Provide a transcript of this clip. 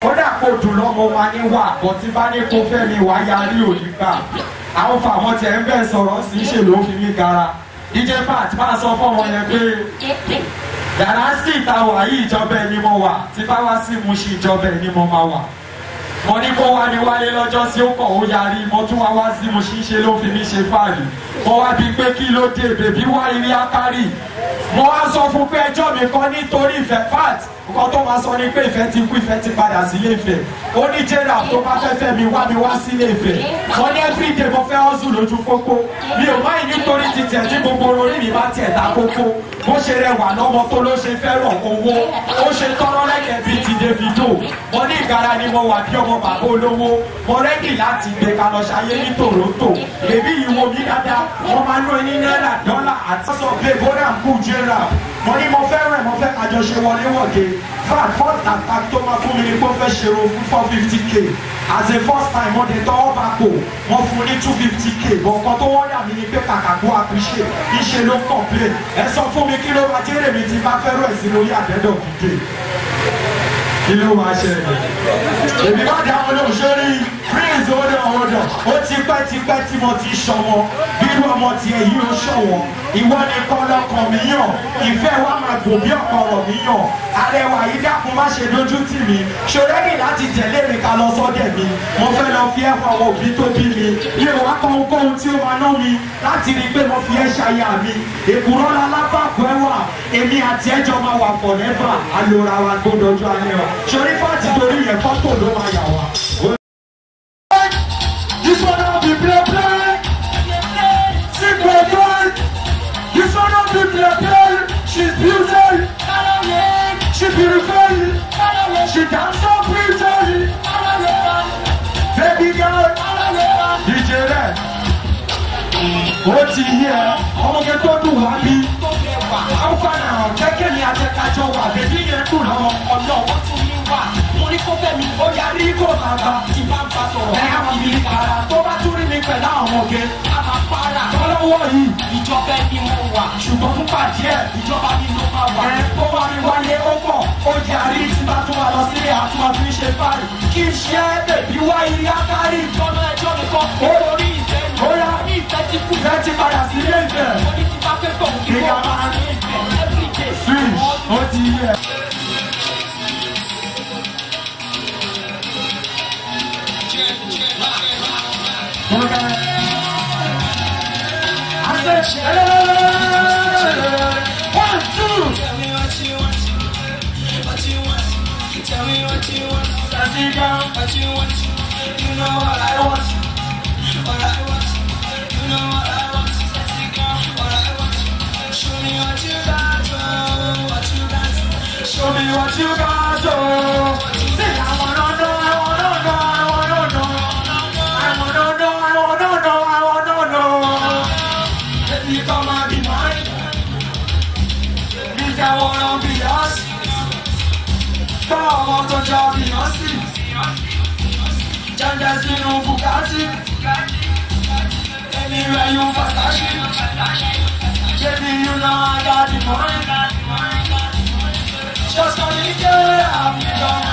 kódà kó dùn lọ́mọ wa ní wà bọ́ tí bá ní kó fẹ́ mi wá yarí òní gbà àwọn fàwọn tiẹ̀ ń bẹ̀ sọ̀rọ̀ sí í ṣe ló fi mí gara dj pat máa sọ fọmọ yẹn pé yàrá sí ìta wà yìí ìjọba ẹni mo wà tí bá wá sí mu sí ìjọba ẹni mo máa wà mo ní kó wá ní wálé lọ́jọ́ sí ó kọ̀ ó yarí mo tún wá wá sí mo ṣí ṣe ló fi mí ṣe fáàlì mo wá bíi pé kí ló dé bèbí wá ilé akárì mo wá sọ fún pé ẹjọ́ mi kan nítorí ìfẹ́ pat nǹkan tó máa sọ ni pé ìfẹ́ ti kú ìfẹ́ ti padà sílé ìfẹ́ ó ní jẹ́rà tó bá fẹ́ fẹ́ mi wá mi wá sílé ìfẹ́ mo ní everyday mo fẹ́ hustle lójú pópó mi ò máa nítorí ti tiẹ̀ tí gbogbo orí mi bá tiẹ̀ ta kókó bó ṣe rẹwà lọ́mọ tó ló ṣe fẹ́ràn owó ó ṣe tọ́rọ́ lẹ́kẹ̀ẹ́ bíi ti davido mo ní ìgara ni mo wà bí ọmọ bàbá olówó mo rẹ́dì láti gbé ka lọ ṣayé ní toronto èmi ìwo mi dáadáa wọ́n máa ń ná ní náírà dọ́là àti sọ pé bóra ń kú jẹ́ra mo ní mo fẹ́ràn mo fẹ́ kájọ ṣe wọléwọ̀de fat first attack tó máa fún mi ní pé ó fẹ́ ṣe ro fún four fifty k as a first time wọ́n dé tọ́wọ́ bá kò wọ́n fún ní two fifty k bọ̀ǹkan tó wọ́n yà mí ni pé kàkà kó appreciate iṣẹ́ ló complain ẹ sọ fún mi kí ló máa jẹ́rẹ̀ mi ti bá fẹ́ràn ẹ̀sìn lórí àdẹ́dọ̀ dìde kí ló máa ṣẹlẹ̀ èmi bá dá wọn lóhùn sórí prince ọdọ ọdọ ó ti pẹ́ ti pẹ́ tí mo ti ṣọwọ́ bírú ọmọ tiẹ̀ yìí ó ṣọwọ́ ìwọ ni kọlọkàn mi yàn ìfẹ́ wa máa gùn bí ọ̀pọ̀rọ̀ mi yàn arẹwà yìí dákun má ṣe lójú tì mí ṣòrẹ́gì láti tẹ̀lé mi ká lọ sọ́dẹ̀ mi mo fẹ́ lọ fi ẹ̀fọ́ àwọn òbí tó bí mi mi ò wá kọ́ ohunkóhun tí ó máa ná mi láti rí i pé mo fi ẹ́ ṣayá mi èkúrọ́ la lábàkọ́ ẹ̀wà èmi àti ẹjọ́ máa wà pọ̀ nẹ́fà alóra wa gbódọ̀jú alẹ́ wa ṣorí fáàtì torí yẹn fọ́tò ló máa yà wá. This one no be play play. Sing play play. This one no be play play. She's beautiful. She beautiful. She dance so pretty. Baby girl. DJ Red. Ó ti yẹ ọmọge tó dùn wá bí. Àwọn fana kẹ́kẹ́ ni àtẹ̀kájọ wà bèbí yẹn dùn lọ́wọ́ ọ̀nà wọ́n tún ní wà. Mo ní kó fẹ́ mi, ó yarí kó bàbá tí bá ń bá sọ̀rọ̀. Ẹ á fi para tó bá tún rí mi pẹ̀lú àwọn ọmọge. A máa para. Lọ́wọ́ yìí. Ìjọba ẹni mo wà. Ṣùgbọ́n fún pàdé ẹ̀. Ìjọba mi ló máa wà. Ẹ kó wá mi wálé ó pọ̀. Ó yarí tí bá tún wà lọ sílé àtúwà fi ṣe fáàlì. Kì í ṣe é bèbí wá ilé akárì. Ìjọba ẹjọ́ mi kọ́. Orí ìfẹ́ mi. Ó yá ní ìfẹ́ ti kú. Ìfẹ́ ti padà sílé ìfẹ́. Mo ní ti bá fẹ́ tọ̀ kí wọ́n máa ní ìfẹ́. Everyday. Switch, ó ti yẹ. One, two. Tell me what you want, what you want. Tell me what you want, Let's sit down. what you want. You know what I want, what I want. You know what I want, what I want. Show me what you got, oh, what you got. Show me what you got, oh. Say, I wanna know, I wanna know, I wanna know. I wanna know, I wanna know, I wanna know. Baby, come and be mine. Means I wanna be yours. Come on, touch your Beyonce. Janja sínú Bugatti. Anywhere you fantasy. Baby, you know I got the money. Just only girl, I'm